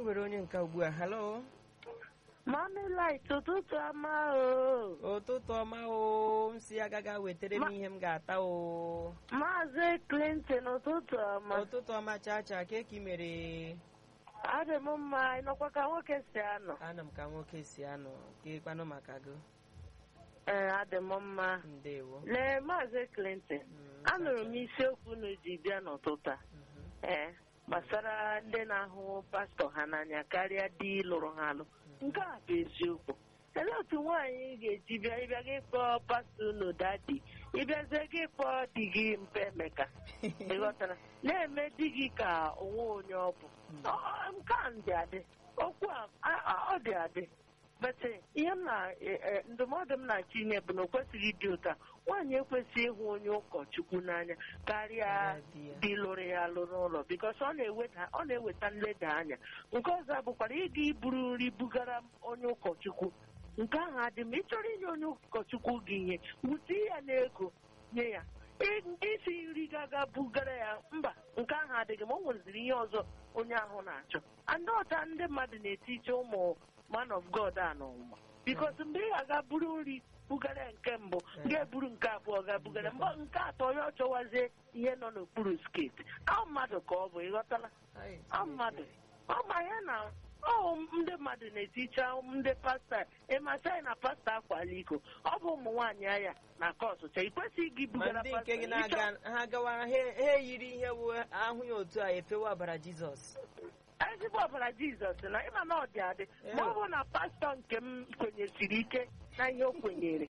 were onye nke ugbu a halo Mami light ụtụtụ ọma o. ụtụtụ ọma o m si agaga wetara m ihe m ga-ata o Maazị Clinton ụtụtụ ọma. ụtụtụ ọma chacha ka eki mere Adị m mma ịnọkwa ka nwoke si anọ. ana m ka nwoke si anọ kekwanụ maka gị Ee, adị m mma. ndewo Lee Maazị Clinton, Mm, anụrụ m chacha. isiokwu unu ji bịa n'ụtụtụ a. Mhm. Ee, gbasara ndị na-ahụ pastọ ha n'anya karịa di lụrụ ha alụ. Nke a bụ eziokwu. Elee otu nwaanyị ga-eji bịa ịbịa gị kpọọ pastọ unu dadi ịbịazie gị kpọọ di gị mpe emeka ịghọtara na-eme di gị ka onwe onye ọ bụ Ọ- nke a dị adị okwu a a- a- ọ dị adị bete ihe m na e- e, ndụmọdụ m na-achọ inye bụ na o kwesịghị ịdị ụta nwaanyị ekwesịghị ịhụ onye ụkọchukwu n'anya karịa Karịa di ya. di lụrụ ya alụ n'ụlọ bikos ọ na-eweta ọ na-eweta nleda anya nke ọzọ bụkwara ịga iburu nri bugara onye ụkọchukwu nke ahụ adị m ịchọrọ inye onye ụkọchukwu gị ihe wute ya n'ego nye ya Ị- isi nri gaga bugara ya mba nke ahụ adịghị ma o nweziri ihe ọzọ onye ahụ na-achọ ndị ọta ndị mmadụ na-etiche ụmụ man of god a n'ụwa bikos mgbe ị ga-aga buru nri bugara ya nke mbụ ga-eburu nke abụọ ga bugara mgbe nke atọ onye ọ chọwazie ihe nọ n'okpuru sketi ọ mmadụ ka ọ bụ ịghọtala Ai, ọ mmadụ ọ ma ya na ọ ndị mmadụ na-eticha ndị pasta ịmasị anyị na pasta akwala iko ọ bụ ụmụ nwaanyị anya na kọsụcha ị kwesịghị gị ma bugara ndị pasta nke gị ịchọ- na-aga ha gawara ha ha eyiri ihe wu ahụ ya otu a efewa ọbara jizọs ezigbo ọbara jizọs na ịma na ọ dị adị ma ọ bụ na pastọ nke m kwenyesiri ike na ihe o kwenyere